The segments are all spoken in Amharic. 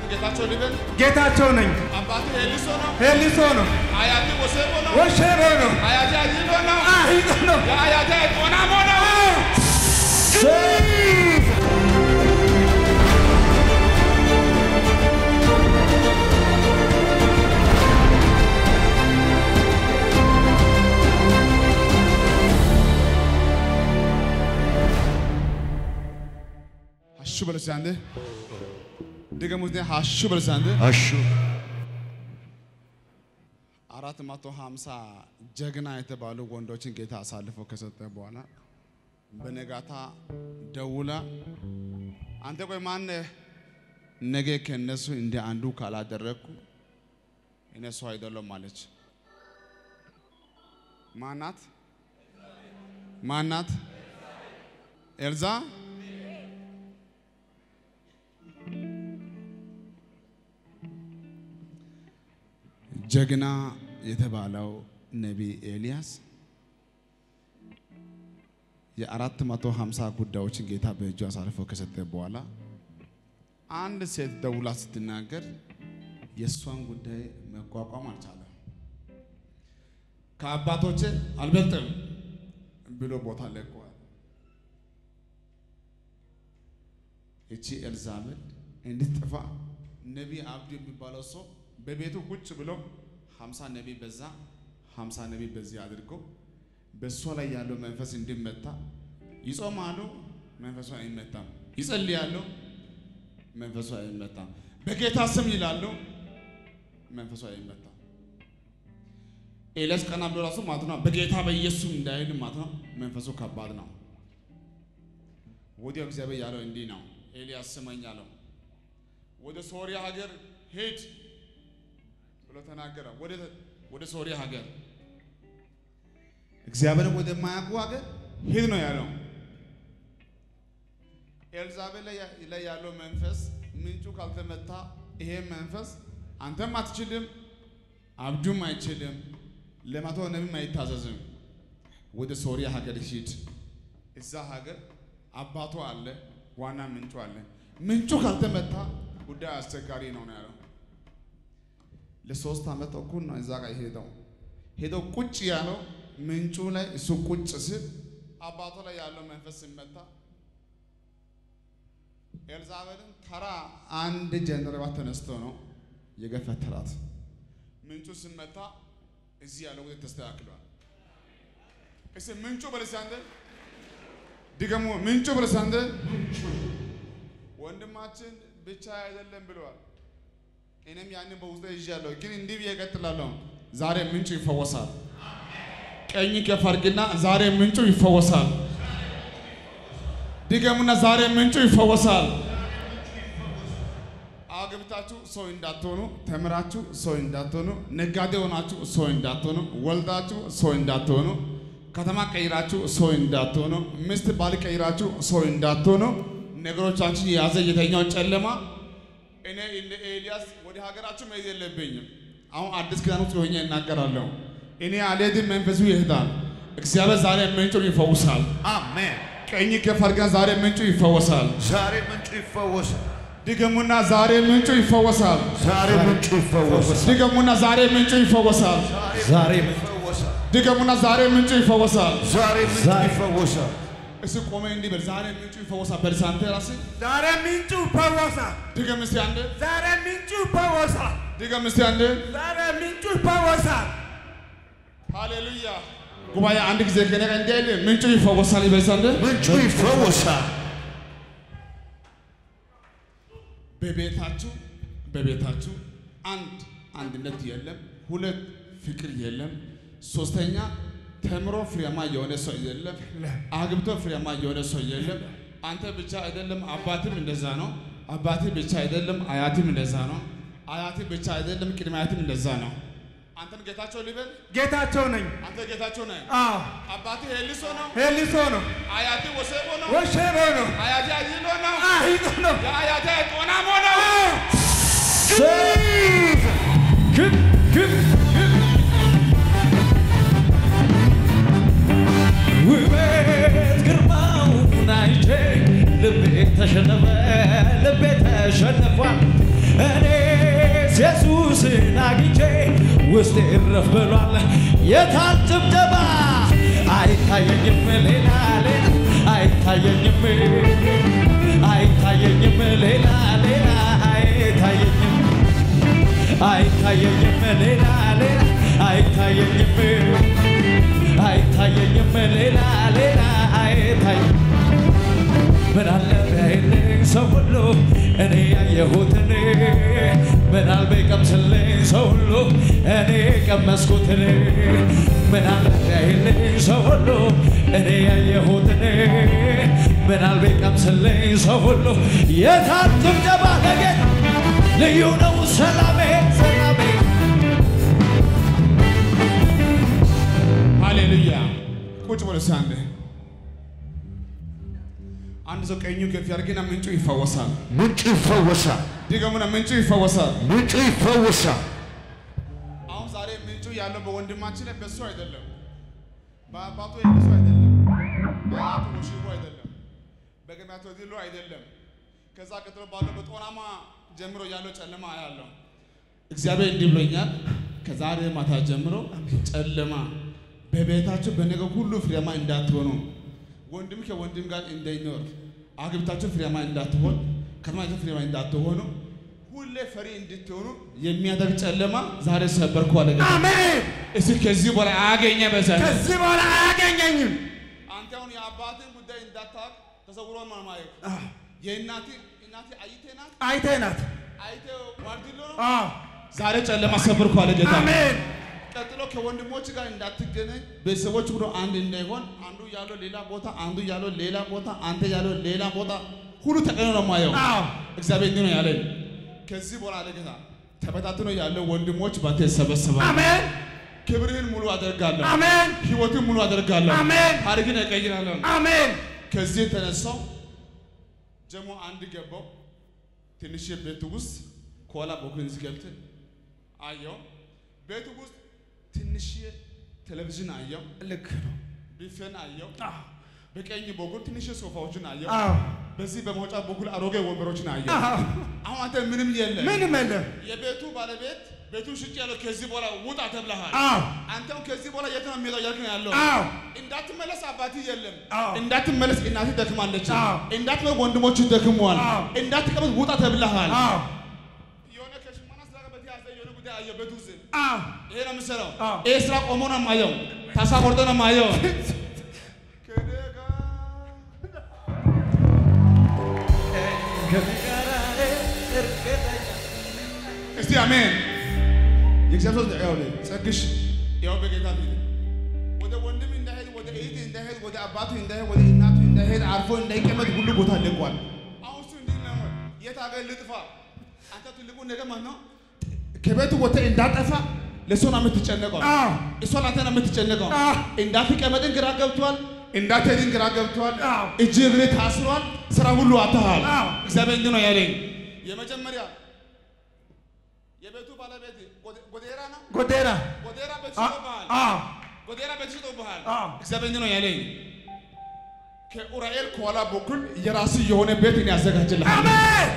ጌታቸው ልበል። ጌታቸው ነኝ። አባቴ ኤሊሶ ነው። ሄሊሶ ነው። አያቴ ወሴቦ ነው። ወሸሮ ነው። አያቴ አጂሎ ነው። አሂጦ ነው። የአያቴ ቆናሞ ነው። ሀሹ በል እስኪ አንዴ ድገሙት። ሀሹ በል እስኪ አንዴ አሹ አራት መቶ ሀምሳ ጀግና የተባሉ ወንዶችን ጌታ አሳልፎ ከሰጠ በኋላ በነጋታ ደውላ አንተ ቆይ ማነህ? ነገ ከእነሱ እንደ አንዱ ካላደረግኩ እኔ ሰው አይደለም አለች። ማናት? ማናት? ኤልዛ ጀግና የተባለው ነቢይ ኤልያስ የአራት መቶ ሀምሳ ጉዳዮችን ጌታ በእጁ አሳልፎ ከሰጠ በኋላ አንድ ሴት ደውላ ስትናገር የእሷን ጉዳይ መቋቋም አልቻለም። ከአባቶቼ አልበልጥም ብሎ ቦታ ለቀዋል። እቺ ኤልዛቤል እንድትጠፋ ነቢይ አብዱ የሚባለው ሰው በቤቱ ቁጭ ብሎ ሀምሳ ነቢይ በዛ ሀምሳ ነቢይ በዚህ አድርጎ በእሷ ላይ ያለው መንፈስ እንዲመታ ይጾማሉ፣ መንፈሱ አይመታም። ይጸልያሉ፣ መንፈሱ አይመታም። በጌታ ስም ይላሉ፣ መንፈሱ አይመታም። ኤልያስ ቀና ብሎ ራሱ ማለት ነው በጌታ በኢየሱስ እንዳይል ማለት ነው መንፈሱ ከባድ ነው። ወዲያው እግዚአብሔር ያለው እንዲህ ነው፣ ኤልያስ ስመኝ አለው። ወደ ሶሪያ ሀገር ሂድ ብሎ ተናገረ። ወደ ወደ ሶሪያ ሀገር እግዚአብሔር ወደማያውቁ ሀገር ሂድ ነው ያለው። ኤልዛቤል ላይ ያለው መንፈስ ምንጩ ካልተመታ ይሄ መንፈስ አንተም አትችልም፣ አብዱም አይችልም፣ ለመቶ ነቢም አይታዘዝም። ወደ ሶሪያ ሀገር ሂድ። እዛ ሀገር አባቱ አለ፣ ዋና ምንጩ አለ። ምንጩ ካልተመታ ጉዳይ አስቸጋሪ ነው ነው ያለው። ለሶስት ዓመት ተኩል ነው እዛ ጋር ሄደው ሄደው ቁጭ ያለው ምንጩ ላይ እሱ ቁጭ ሲል አባቱ ላይ ያለው መንፈስ ሲመታ ኤልዛቤልን ተራ አንድ ጀንደረባ ተነስቶ ነው የገፈተራት። ምንጩ ሲመታ እዚህ ያለው ወደ ተስተካክሏል። እስኪ ምንጩ በልስ አንተ ድገሙ። ምንጩ በልስ አንተ ወንድማችን ብቻ አይደለም ብለዋል። እኔም ያንን በውስጤ ይዣለሁ፣ ግን እንዲህ ብዬ እቀጥላለሁ። ዛሬ ምንጩ ይፈወሳል። ቀኝ ከፍ አድርግና ዛሬ ምንጩ ይፈወሳል። ድገሙና ዛሬ ምንጩ ይፈወሳል። አግብታችሁ ሰው እንዳትሆኑ፣ ተምራችሁ ሰው እንዳትሆኑ፣ ነጋዴ ሆናችሁ ሰው እንዳትሆኑ፣ ወልዳችሁ ሰው እንዳትሆኑ፣ ከተማ ቀይራችሁ ሰው እንዳትሆኑ፣ ሚስት ባል ቀይራችሁ ሰው እንዳትሆኑ፣ ነገሮቻችን የያዘ የተኛው ጨለማ እኔ እንደ ኤልያስ ወደ ሀገራችሁ መሄድ የለብኝም። አሁን አዲስ ኪዳን ውስጥ ሆኜ እናገራለሁ። እኔ አልሄድም፣ መንፈሱ ይሄዳል። እግዚአብሔር ዛሬ ምንጩን ይፈውሳል። አሜን። ቀኝ ከፍ አድርገን ዛሬ ምንጩ ይፈወሳል። ዛሬ ምንጩ ይፈወሳል። ድገሙና ዛሬ ምንጩ ይፈወሳል። ዛሬ ምንጩ ይፈወሳል። ድገሙና ዛሬ ምንጩ ይፈወሳል። ዛሬ ይፈወሳል። ድገሙና ዛሬ ምንጩ ይፈወሳል። ዛሬ ምንጩ ይፈወሳል። እስ ቆመ እንዲህ በል ዛሬ ምንጩ ይፈወሳል። በል አንተ ራስህ ዛሬ ምንጩ ይፈወሳል። ድገም እስቲ አንዴ። ዛሬ ምንጩ ይፈወሳል። ድገም እስቲ አንዴ። ዛሬ ምንጩ ይፈወሳል። ሃሌሉያ። ጉባኤ አንድ ጊዜ ከኔ ጋር እንዲህ አይልም። ምንጩ ይፈወሳል። ይበል አንዴ። ምንጩ ይፈወሳል። በቤታችሁ በቤታችሁ አንድ አንድነት የለም፣ ሁለት ፍቅር የለም፣ ሶስተኛ ተምሮ ፍሬያማ የሆነ ሰው የለም፣ አግብቶ ፍሬያማ የሆነ ሰው የለም። አንተ ብቻ አይደለም፣ አባትም እንደዛ ነው። አባቴ ብቻ አይደለም፣ አያትም እንደዛ ነው። አያቴ ብቻ አይደለም፣ ቅድመ አያትም እንደዛ ነው። አንተን ጌታቸው ልበል። ጌታቸው ነኝ። አንተ ጌታቸው ነህ። አዎ አባቴ ሄሊሶ ነው። ሄሊሶ ነው። አያቴ ወሴቦ ነው። ወሸሮ ነው። አያቴ አጂሎ ነው። አሂጦ ነው። የአያቴ ቆናሞ ነው። ግብ ግብ ግብ ውበት ግርማውን አይቼ ልቤ ተሸነፈ ልቤ ተሸነፏል እኔ ኢየሱስን አግኝቼ ውስጤ እረፍ ብሏል። የታል ጭብጨባ? አይታየኝም ሌላ ሌላ አይታየኝም አይታየኝም ሌላ ሌላ አይታየኝም አይታየኝም ሌላ ሌላ አይታየኝም አይታየኝም ሌላ ሌላ አይታይ ምን አለ ቢያይልኝ ሰው ሁሉ እኔ ያየሁትን ምን አለ ቢቀምስልኝ ሰው ሁሉ እኔ ቀመስኩትን ምን አለ ቢያይልኝ ሰው ሁሉ እኔ ያየሁትን ምን አለ ቢቀምስልኝ ሰው ሁሉ የታል ጭብጨባ ለጌታ ልዩ ነው ሰላሜ ሰላሜ ሃሌሉያ። ቁጭ በል እስኪ አንዴ። አንድ ሰው ቀኙ ከፍ ያድርግና ምንጩ ይፈወሳል። ምንጩ ይፈወሳል። ድገሙና ምንጩ ይፈወሳል። ምንጩ ይፈወሳል። አሁን ዛሬ ምንጩ ያለው በወንድማችን ላይ በሱ አይደለም፣ በአባቱ የለሱ አይደለም፣ በአያቱ ወሽቦ አይደለም፣ በገሚያቶ ዲሎ አይደለም። ከዛ ቀጥሎ ባለው በጦናማ ጀምሮ ያለው ጨለማ አያለው። እግዚአብሔር እንዲህ ብሎኛል፣ ከዛሬ ማታ ጀምሮ ጨለማ በቤታችሁ በነገር ሁሉ ፍሬያማ እንዳትሆኑ፣ ወንድም ከወንድም ጋር እንዳይኖር፣ አግብታችሁ ፍሬያማ እንዳትሆን፣ ከተማችሁ ፍሬያማ እንዳትሆኑ፣ ሁሌ ፈሪ እንድትሆኑ የሚያደርግ ጨለማ ዛሬ ሰበርኩ አለ ጌታ። አሜን። እስኪ ከዚህ በላይ አያገኘ በዘን ከዚህ በኋላ አያገኘኝም። አንተ አሁን የአባትን ጉዳይ እንዳታውቅ ተሰውሮ ነው ማየት። የእናቴ እናቴ አይቴ ናት አይቴ ናት። አይቴ ዋርድሎ ነው። አዎ። ዛሬ ጨለማ ሰበርኩ አለ ጌታ። አሜን። ቀጥሎ ከወንድሞች ጋር እንዳትገናኝ ቤተሰቦች ሁሉ አንድ እንዳይሆን አንዱ ያለው ሌላ ቦታ አንዱ ያለው ሌላ ቦታ አንተ ያለው ሌላ ቦታ ሁሉ ተቀኖ ነው ማየው። አዎ። እግዚአብሔር እንዲህ ነው ያለኝ። ከዚህ በኋላ አለ ጌታ ተበታትኖ ያለው ወንድሞች ባንተ ይሰበሰባል። አሜን። ክብርህን ሙሉ አደርጋለሁ። አሜን። ህይወትን ሙሉ አደርጋለሁ። አሜን። ታሪክን እቀይራለሁ። አሜን። ከዚህ የተነሳው ጀሞ አንድ ገባው ትንሽ ቤት ውስጥ ከኋላ በኩል ገብት አየው። ቤት ውስጥ ትንሽ ቴሌቪዥን አየው። ልክ ነው። ቢፌን አየው። አዎ። በቀኝ በኩል ትንሽ ሶፋዎችን አየው። አዎ። በዚህ በመውጫ በኩል አሮጌ ወንበሮችን አየው። አዎ። አሁን አንተ ምንም የለ። ምንም የለም። የቤቱ ባለቤት ቤቱን ሽጭ ያለው ከዚህ በኋላ ውጣ ተብለሃል። አዎ። አንተም ከዚህ በኋላ የት ነው የሚሄደው እያልክ ነው ያለው። አዎ። እንዳትመለስ አባትህ የለም። አዎ። እንዳትመለስ እናትህ ደክማለች። አዎ። እንዳትመለስ ወንድሞች ደክመዋል። አዎ። እንዳትቀመጥ ውጣ ተብለሃል። አዎ። የሆነ ከሽመና ስራ ጋር በተያያዘ የሆነ ጉዳይ አየህ ቤት ውስጥ አዎ። ይሄ ነው የምሰራው። አዎ። ይሄ ስራ ቆሞ ነው የማየው። ታሳ ቆርጦ ነው የማየው። እስቲ አሜን። የእግዚአብሔር ሰው ያው ጸግሽ ያው በጌታ ፊት ወደ ወንድም እንዳይሄድ ወደ እህት እንዳይሄድ ወደ አባቱ እንዳይሄድ ወደ እናቱ እንዳይሄድ አርፎ እንዳይቀመጥ ሁሉ ቦታ ለቋል። አሁን እሱ እንዲህ ነው የት ሀገር ልጥፋ? አንተ ትልቁ ነገር ማለት ነው ከቤቱ ወጥተህ እንዳጠፋ ለእሷ ነው የምትጨነቀው። አዎ። እሷ ለአንተ ነው የምትጨነቀው። አዎ። እንዳትቀመጥን ግራ ገብቷል። እንዳትሄድን ግራ ገብቷል። አዎ። እጅ እግሬ ታስሯል። ስራ ሁሉ አጥተሃል። አዎ። እግዚአብሔር እንዲህ ነው ያለኝ። የመጀመሪያ የቤቱ ባለቤት ጎደ- ጎዴራ ነው። ጎዴራ ጎዴራ ቤት አ- ሽጦብሃል። አዎ። ጎዴራ ቤት ሽጦብሃል። አዎ። እግዚአብሔር እንዲህ ነው ያለኝ። ከኡራኤል ከኋላ በኩል የራስ የሆነ ቤት እኔ ያዘጋጅልሃል። አሜን።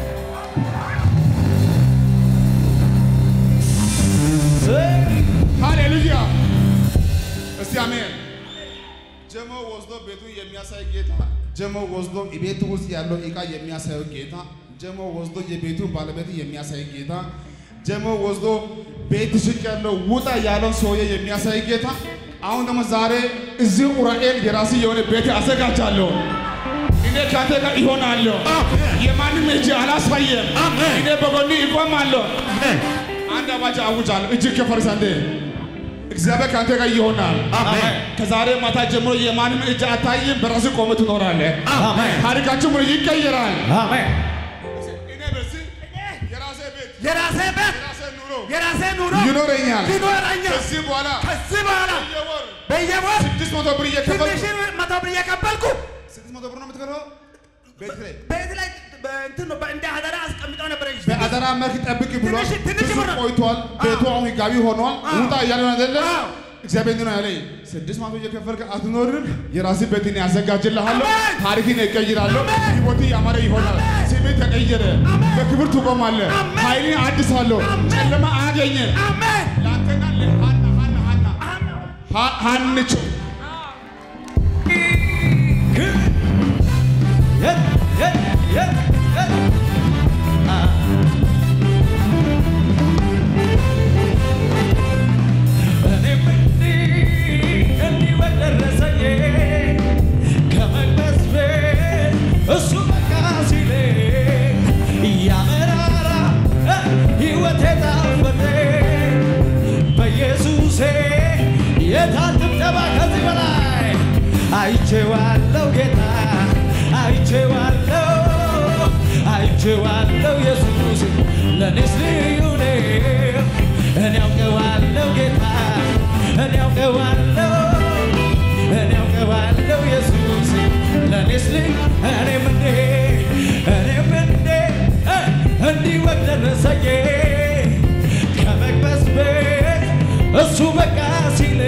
ሃሌሉያ! እስቲ አሜን። ጀሞ ወስዶ ቤቱን የሚያሳይ ጌታ፣ ጀሞ ወስዶ ቤቱ ውስጥ ያለው ዕቃ የሚያሳየው ጌታ፣ ጀሞ ወስዶ የቤቱ ባለቤት የሚያሳይ ጌታ፣ ጀሞ ወስዶ ቤት ሽቅ ያለው ውጣ ያለው ሰውዬ የሚያሳይ ጌታ። አሁን ደግሞ ዛሬ እዚህ ኡራኤል የራስ የሆነ ቤት አዘጋጃለሁ። እኔ ከአንተ ጋር ይሆናለሁ። የማንም እጅ አላሳየም። አሜን። እኔ በጎን ይቆማለሁ። አሜን። አንድ አዋጅ አውጃለሁ። እጅግ ከፈርስ አንዴ እግዚአብሔር ከአንተ ጋር ይሆናል። አሜን። ከዛሬ ማታ ጀምሮ የማንም እጅ አታይም። በራስህ ቆመህ ትኖራለህ። አሜን ታሪካችሁ ሙሉ ይቀየራል። አሜን እኔ በዚህ የራሴ ቤት የራሴ ቤት የራሴ ኑሮ የራሴ ኑሮ ይኖረኛል። ይኖረኛል። ከዚህ በኋላ ከዚህ በኋላ በየወር በየወር ስድስት መቶ ብር እየከፈልኩ ትንሽ መቶ ብር እየከፈልኩ ስድስት መቶ ብር ነው የምትከፍለው ቤት ላይ ቤት ላይ በእንትን ነው እንደ አደራ አስቀምጠው ነበር። በአደራ መልክ ጠብቅ ብሏል። ትንሽ- ትንሽ ብዙ ብር ነው። ቆይቷል። ቤቱ አሁን ህጋዊ ሆኗል። አዎ። ውጣ እያለ ነው አይደለ? አዎ። እግዚአብሔር እንዲህ ነው ያለኝ፣ ስድስት መቶ እየከፈልክ አትኖርም። የራስህ ቤትን ያዘጋጅልሃለሁ። አሜን። ታሪክን እቀይራለሁ። አሜን። ህይወትህ ያማረ ይሆናል። አሜን። ስሜ ተቀየረ። በክብር ትቆማለህ። ኃይልን አድሳለሁ። ጨለማ አያገኘ አሜን ለአንተና ለሃና ሃና ሃና ሀ- ሀንቾ የት የት የት የት እኔም እንዲህ እንዲህ በደረሰኝ ከመቅደስ ቤት እሱ በቃ ሲለኝ እያመራራ ሕይወቴ ጣፈጠ በኢየሱሴ የታል ጭብጨባ ከዚህ በላይ አይቼዋለሁ ጌታ አይቼዋለሁ አይቼዋለሁ ኢየሱስ ለእኔስ ልዩ ነው እኔ አውቀዋለሁ ጌታ እኔ አውቀዋለሁ እኔ አውቀዋለሁ ኢየሱስ ለእኔስ ልዩ እኔም እንዴ እኔም እንዴ እ እንዲህ ወግ ደረሰኝ ከመቅበስ ቤት እሱ በቃ ሲል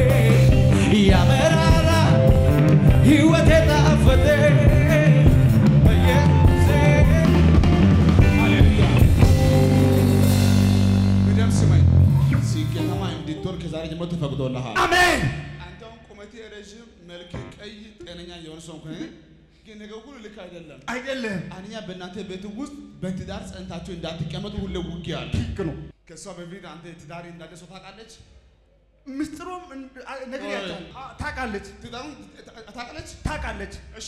ያመራራ ሕይወቴ ጣፈጠ በኢየሱሴ ሃሌሉያ በደም ስመኝ ሲቄታማ እንድትወር ከዛሬ ጀምሮ ተፈቅዶልሃል። አሜን አንተውን ቁመቴ ረዥም፣ መልክ ቀይ፣ ጤነኛ የሆነ ሰው ከሆነ ግን ነገር ሁሉ ልክ አይደለም። አይደለም አንኛ በእናንተ ቤት ውስጥ በትዳር ጸንታችሁ እንዳትቀመጡ ሁሌ ውጊያ አለ። ልክ ነው ከእሷ በፊት አንተ ትዳር እንዳለ ሰው ታውቃለች። ምስጢሩም እንድ- አ- ነግሬያታለሁ አ- ታውቃለች ትዳሩን ታውቃለች። ታውቃለች እሺ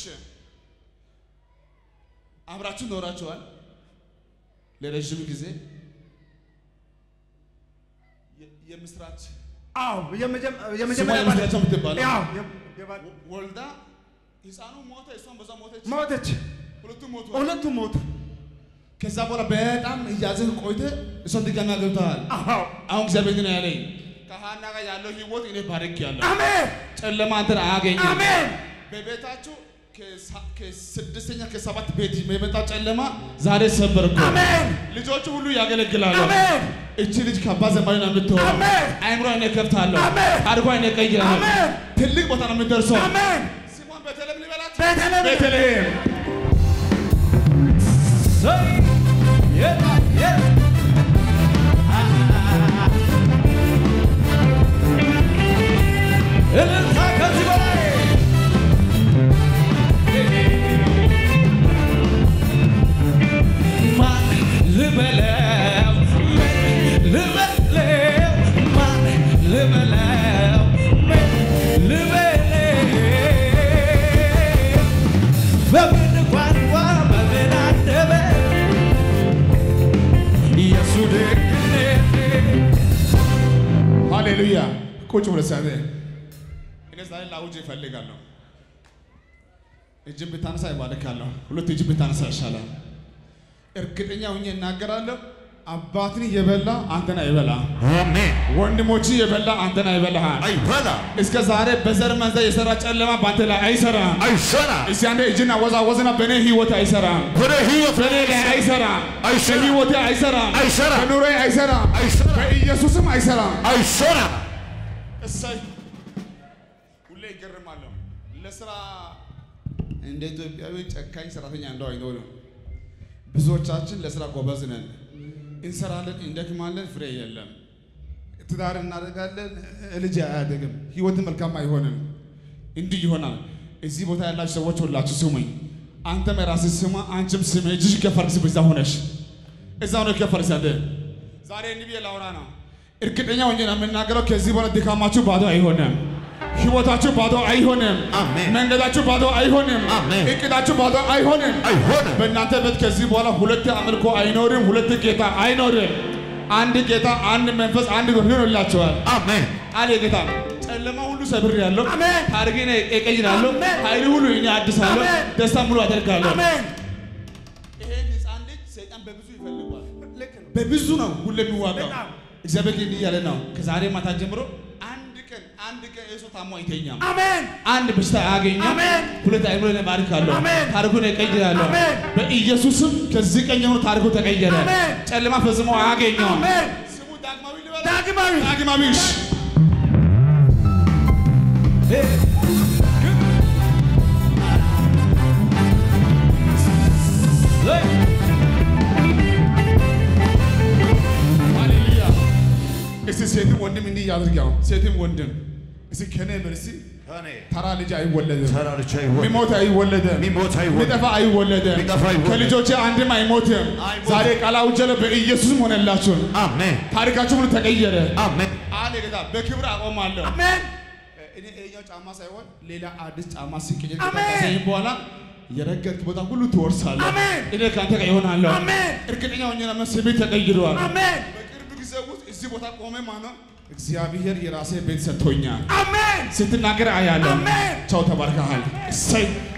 አብራችሁ ኖራችኋል ለረዥም ጊዜ የ- የምስራች አዎ የመጀመ- ስሟ የመጀመሪያ ባለ- የምስራች የምትባለው ያው የ- የባል- ወልዳ ህፃኑ ሞተ፣ እሷም በዛ ሞተች። ሞተች ሁለቱም ሞቱ። ሁለቱም ሞቱ ከዛ በኋላ በጣም እያዘህ ቆይተ እሷን ድጋሚ አገብተሃል። አዎ አሁን እግዚአብሔር ግን ያለኝ ከሀና ጋር ያለው ህይወት እኔ ባርክ ያለሁ አሜን ጨለማ አንተን አያገኝም። አሜን በቤታችሁ ከሳ- ከስድስተኛ ከሰባት ቤት የመጣ ጨለማ ዛሬ ሰበርኩ። አሜን ልጆቹ ሁሉ ያገለግላሉ። አሜን እቺ ልጅ ከአባ ዘማሪ ነው የምትሆነው። አሜን አይምሮ እኔ ከፍታለሁ። አሜን አድጓ እኔ ቀይራለሁ። አሜን ትልቅ ቦታ ነው የምትደርሰው። አሜን ስሟን ቤተልሔም ልበላት። ቤተልሔም ቤተልሔም ሰይ የት የት እልልታ ከዚህ በላይ ማን ልበለው ምን ልበለው ማን ልበለው ምን ልበለው በምን ቋንቋ በምን አንደበት ኢየሱ ደግነት ሃሌሉያ። ቁጭ ብለህ ሳለ እኔ ዛሬ ላውጅ እፈልጋለሁ። እጅን ብታነሳ ይባርካለሁ። ሁለት እጅ ብታነሳ ይሻላል። እርግጠኛ ሆኜ እናገራለሁ። አባትን የበላ አንተን አይበላ፣ አሜን። ወንድሞች የበላ አንተን አይበላሃል። አይበላ እስከ ዛሬ በዘር መንዘር የሰራ ጨለማ በአንተ ላይ አይሰራም። አይሰራ እስቲ አንዴ እጅና ወዛወዝና በእኔ ህይወት አይሰራም፣ ወደ ህይወት በእኔ ላይ አይሰራም፣ አይሰራም። በህይወቴ አይሰራም፣ አይሰራም። በኑሮዬ አይሰራም፣ አይሰራም። በኢየሱስም አይሰራም። አይሰራ እሰይ ሁሌ ይገርማለሁ። ለስራ እንደ ኢትዮጵያዊ ጨካኝ ሰራተኛ እንደው አይኖርም። ብዙዎቻችን ለስራ ጎበዝ ነን፣ እንሰራለን፣ እንደክማለን፣ ፍሬ የለም። ትዳር እናደርጋለን፣ ልጅ አያደግም፣ ህይወት መልካም አይሆንም። እንዲህ ይሆናል። እዚህ ቦታ ያላችሁ ሰዎች ሁላችሁ ስሙኝ። አንተም የራስህ ስማ፣ አንቺም ስም እጅሽ ከፈርስ በዛ ሆነሽ እዛው ነው ከፈርስ ያለ ዛሬ እንዲህ ብዬ ላውራ ነው። እርግጠኛ ሆኜ ነው የምናገረው። ከዚህ በኋላ ድካማችሁ ባዶ አይሆንም። ህይወታችሁ ባዶ አይሆንም። አሜን። መንገዳችሁ ባዶ አይሆንም። አሜን። እቅዳችሁ ባዶ አይሆንም። አይሆንም። በእናንተ ቤት ከዚህ በኋላ ሁለት አምልኮ አይኖርም። ሁለት ጌታ አይኖርም። አንድ ጌታ፣ አንድ መንፈስ፣ አንድ ጎን ይሆንላችኋል። አሜን አለ ጌታ። ጨለማ ሁሉ ሰብር ያለው አሜን። ታሪክን እቀይራለሁ። አሜን። ኃይል ሁሉ እኔ አድሳለሁ። አሜን። ደስታ ሙሉ አደርጋለሁ። አሜን ይሄን ህፃን ልጅ ሰይጣን በብዙ ይፈልጓል። ልክ ነው በብዙ ነው ሁሉ የሚዋጋው። በጣም። እግዚአብሔር ግን እንዲህ እያለ ነው ከዛሬ ማታ ጀምሮ አንድ ቀን አንድ ቀን የሰው ታሞ አይተኛም። አሜን አንድ በሽታ አያገኘም። አሜን። ሁለት አይምሮ እባርካለሁ። አሜን። ታሪኩን እቀይራለሁ። አሜን። በኢየሱስም ከዚህ ቀን ጀምሮ ታሪኩ ተቀየረ። አሜን። ጨለማ ፈጽሞ አያገኘውም። አሜን ስሙ ዳግማዊ ልበላ። ዳግማዊ ዳግማዊ እሺ። Hey! ሴትም ወንድም እንዲህ ያድርግ። ያው ሴትም ወንድም እስኪ ከኔ በል እስኪ እኔ ተራ ልጅ አይወለድም፣ ተራ ልጅ አይወለድም፣ ሚሞት አይወለድም፣ ሚሞት አይወለድም፣ ሚጠፋ አይወለድም፣ ሚጠፋ አይወለድም፣ ከልጆቼ አንድም አይሞትም። አይሞትም። ዛሬ ቃል አውጀለ በኢየሱስም ሆነላችሁ። አሜን ታሪካችሁ ሁሉ ተቀየረ። አሜን አለ ጌታ በክብር አቆማለሁ። አሜን እኔ ይሄኛው ጫማ ሳይሆን ሌላ አዲስ ጫማ ሲቀየር አሜን። ከታሰኝ በኋላ የረገጥክ ቦታ ሁሉ ትወርሳለህ። አሜን። እኔ ከአንተ ጋር ይሆናለሁ። አሜን። እርግጠኛ ሆኜ ነው ስሜ ተቀይሯል። አሜን በቅርብ ጊዜ ውስጥ እዚህ ቦታ ቆሜ ማነው እግዚአብሔር የራሴ ቤት ሰጥቶኛል አሜን ስትናገር አያለሁ። አሜን። ቻው ተባርከሃል። እሰይ